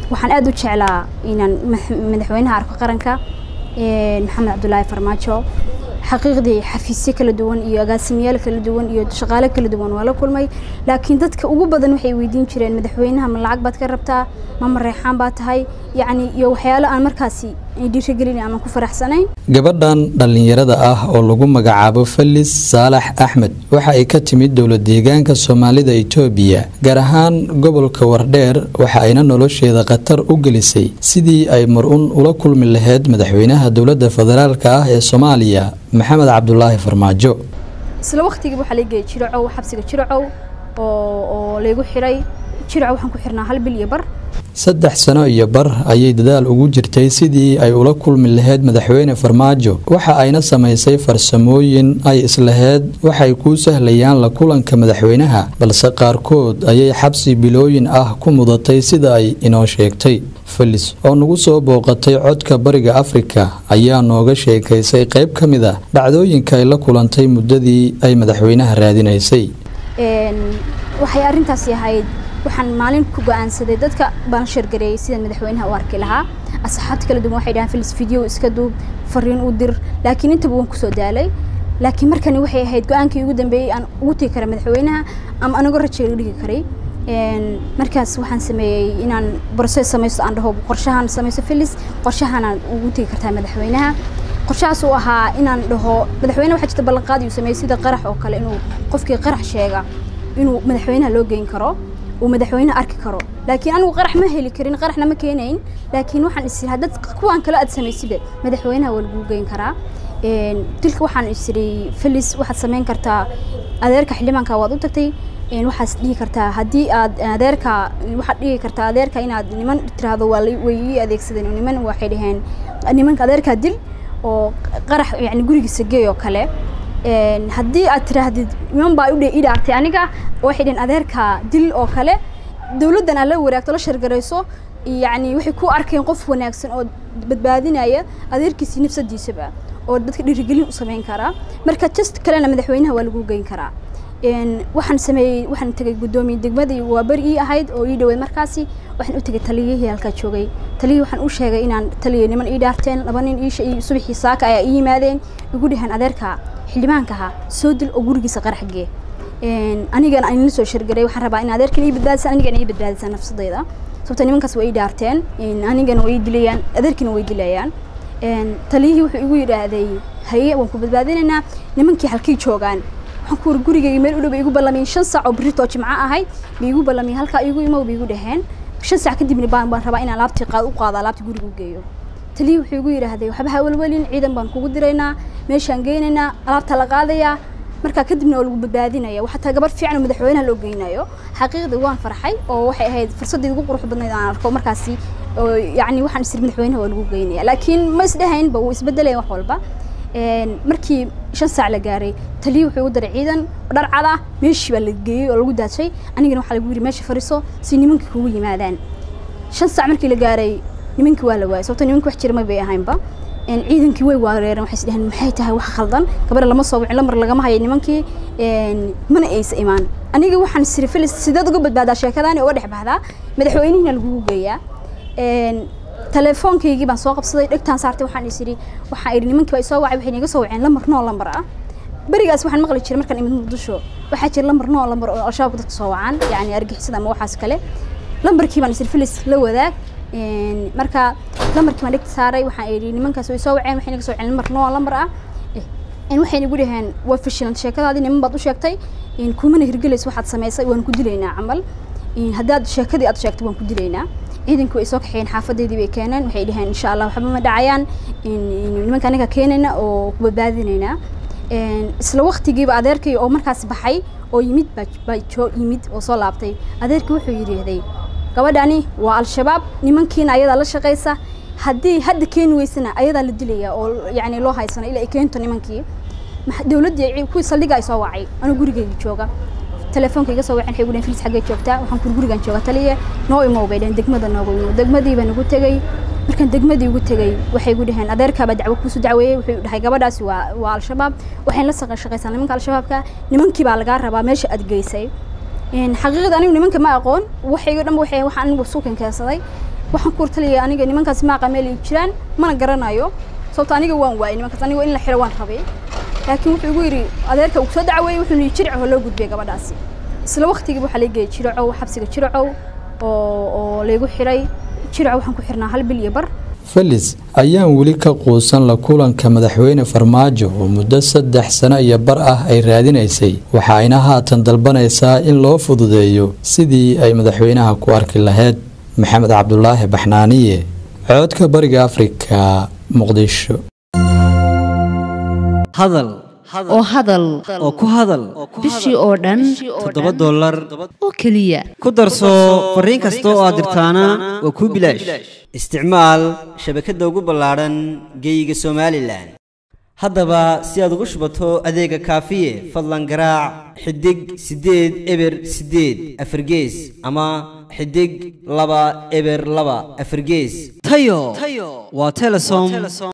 waxaan aada u jeclaa inaan madaxweynaha arko qaranka maxamed cabdulaahi farmaajo xaqiiqdii xafiisyo kala duwan iyo agaasimayaal kala duwan iyo shaqaale kala duwan waa la kulmay laakiin dadka ugu badan waxay weydiin jireen madaxweynaha ma lacag baad ka rabtaa ma mareexaan baa tahay yacni iyo waxyaalo aan markaasi dhiirigelin ama ku faraxsanayn gabadhan dhallinyarada ah oo lagu magacaabo felis saalax axmed waxa ay ka timid dowlad deegaanka soomaalida itoobiya gaar ahaan gobolka wardheer waxa ayna nolosheeda khatar u gelisay sidii ay mar-un ula kulmi lahayd madaxweynaha dowladda federaalka ah ee soomaaliya maxamed cabdulaahi farmaajo isla waqtigiiba waxaa lageeyay jiracow xabsiga jiracow oo laygu xiray jiracow waxaan ku xirnaa hal bil iyo bar saddex sano iyo bar ayay dadaal ugu jirtay sidii ay ula kulmi lahayd madaxweyne farmaajo waxa ayna samaysay farsamooyin ay islahayd waxay kuu sahlayaan la kulanka madaxweynaha balse qaarkood ayay xabsi bilooyin ah ku mudatay sida ay inoo sheegtay felis oo nagu soo booqatay codka bariga afrika ayaa nooga sheekaysay qayb ka mid a dhacdooyinka ay la kulantay muddadii ay madaxweynaha raadinaysay waxay arrintaasi ahayd waxaan maalin ku go-aansaday dadka baan shargareeyay sida madaxweynaha u arki lahaa asxaabta kala duwan waxay dhahaan filis video iska duub fariin u dir laakiin intaba waan kusoo daalay laakiin markani waxay ahayd go-aankii ugu dambeeyey aan ugu tegi kara madaxweynaha ama anigoo rajeega dhigi karay markaas waxaan sameeyey inaan broses samaysto aan dhaho qorshahan samaysto filis qorshahanaan ugu tegi kartaa madaxweynaha qorshahaas uu ahaa inaan dhaho madaxweyne waxaa jirta ballanqaad uu sameeyey sida qarax oo kale inuu qofkii qarax sheega inuu madaxweynaha loo geyn karo uu madaxweynaha arki karo laakiin anigu qarax ma heli karin qaraxna ma keenayn laakiin waxaan is haddad kuwaan kale aad samaysiba madaxweynaha waa lagu geyn karaa dilka waxaan isiri felis waxaad samayn kartaa adeerka xildhibaanka waad u tagtay waxaad dhihi kartaa haddii aad adeerka waxaad dhihi kartaa adeerka inaad niman tiraahdo waa way ii adeegsadeen niman waxay dhaheen nimanka adeerkaa dil oo qarax yani gurigiisa geey oo kale haddii aad tiraahdid niman baa i dhaartay aniga waxay dhaheen adeerka dil oo kale dowladdan aad la waraagto la shargarayso yani waxay ku arkeen qof wanaagsan oo badbaadinaya adeerkiisii nafsadiisaba oo dadka dhiirigelin u samayn karaa marka just kalena madaxweynaha waa lagu geyn karaa waxaan sameeyey waxaan tegay guddoomiye degmadii waa beri ii ahayd oo ii dhaweyd markaasi waxaan u tegay taliyihii halkaa joogay taliyihii waxaan u sheegay inaan taliya niman ii dhaarteen laba nin ii subaxii saaka ayaa ii yimaadeen igu dhaheen adeerka xildhibaankaha soo dil oo gurigiisa qaraxgee anigana aan la soo shargaray waxaan rabaa in adeerkan ii badbaadisan anigana ii badbaadisan nafsadayda sababta nimankaas waa ii dhaarteen anigana way ii dilayaan adeerkina way dilayaan taliyihii wuxuu igu yidhaahday haye waan ku badbaadinaynaa nimankii halkay joogaan waxaan ku wari gurigayga meel u dhow bay igu ballamiyeen shan saac oo birritoo jimco ahayd bay igu ballamiyeen halkaa igu imow bay igu dhaheen shan saac kadibna baan baan rabaa inaan laabtii qaad u qaado alaabtii guriga u geeyo taliyii wuxuu igu yidhaahday waxba ha welwelin ciidan baan kugu diraynaa meeshaan geynaynaa alaabta la qaadayaa markaa kadibna oo lagu badbaadinaya waxaa taa gabar fiican oo madaxweynaha loo geynayo xaqiiqdii waan farxay oo waxay ahayd fursaddii ugu qurux badnayd aan arko markaasi oo yacni waxaan isir madaxweynaha waa lagu geynaya laakiin ma isdhahaynba wuu isbedelaya wax walba markii shan saac la gaaray taliyi wuxuu igu daray ciidan dhar cada meeshii baa la geeyey oo lagu daajay anigana waxaa lagu yidhi meesha fariiso si nimankii kugu yimaadaan shan saac markii la gaaray nimankii waa la waayay sababto nimankii wax jira ma bay ahaynba ciidankii way waareereen waxay isdhaheen maxay tahay wax khaldan gabadha lama soo wicin lamar lagama hayo nimankii mana aysa imaan aniga waxaan siri filis sideed uga badbaadaa sheekadaani uga dhex baxdaa madaxweynihiina lagugu geeyaa telefoonkaygii baan soo qabsaday dhegtaan saartay waxaan is idhi waxaan idhi nimankii baa isoo wacay waxay niga soo waceen lamar noo lambar ah berigaas waxaan maqli jiray markaan imid muqdisho waxaa jira lambar noo lambar oo al-shabaabka dadka soo wacaan yacni argixisada ama waxaas kale lambarkii baan isir filis la wadaag marka lambarkii baan dhegta saaray waxaan idhi nimankaas way soo waceen waxay naga soo waceen lambar noo lambar ah waxay nagu dhaheen waa fashilan sheekadaadii niman baad u sheegtay kumana hirgelaysa waxaad samaysay waan ku dilaynaa camal haddaad sheekadii aad sheegtay waan ku dilaynaa ciidankii way soo kaxeeyeen xaafadeedii bay keeneen waxay dhaheen insha allah waxba ma dhacayaan nimanka anaga keenayna oo ku badbaadinaynaa isla waqtigiiba adeerkay oo markaas baxay oo yimid baa joo yimid oo soo laabtay adeerkii wuxuu yidhaahday gabadhani waa al-shabaab nimankiina ayadaa la shaqaysa haddii hadda keeni weysana ayadaa la dilaya oo yacni loo haysana ilaa ay keento nimankii dowladdii kuwii saldhiga ay soo wacay anuu gurigayga jooga telefoonka iga soo waceen waxay gudheen filis xaggee joogtaa waxaan kuri gurigan jooga taliye noo imow bay dhaheen degmada nooga imow degmadii baan ugu tegey markaan degmadii ugu tegey waxay igu dhaheen adeerkaabaa dacwo kuusu dacweeyey wuxuu dhahay gabadhaasi waa waa al-shabaab waxayn la saqa shaqaysaa nimanka al-shabaabka nimankii baa lagaa rabaa meesha aad geysay xaqiiqda anigu nimanka ma aqoon waxayga dhan waxay waxaan anigu suukan keensaday waxaan ku wartalaya aniga nimankaas maaqa meel ay jiraan mana garanayo sababto aniga waan waayay nimankaas aniga in la xiro waan rabay laakiin wuxuu igu yidhi adeerka uu soo dacweeyey wuxuu yidhi jirico loo gudbiyay gabadhaasi isla waqtigiiba waxaa laga geeyay jiricow xabsiga jiricow oo oo laygu xiray jiricow waxaan ku xirnaa hal bil iyo bar felis ayaan weli ka quusan la kulanka madaxweyne farmaajo oo muddo saddex sano iyo bar ah ay raadinaysay waxa ayna haatan dalbanaysaa in loo fududeeyo sidii ay madaxweynaha ku arki lahayd maxamed cabdulaahi baxnaaniye coodka bariga afrika muqdisho hadal oo hadal oo ku hadal bishii oo dhan toddoba dollar oo keliya ku darso fariin kasta oo aad dirtaana waa kuu bilaash isticmaal shabakadda ugu ballaadhan geeyiga somalilan haddaba si aad ugu shubato adeega kaafiye fadlan garaac xidig siddeed eber siddeed afargees ama xidig laba eber laba afargees tayo waa telesom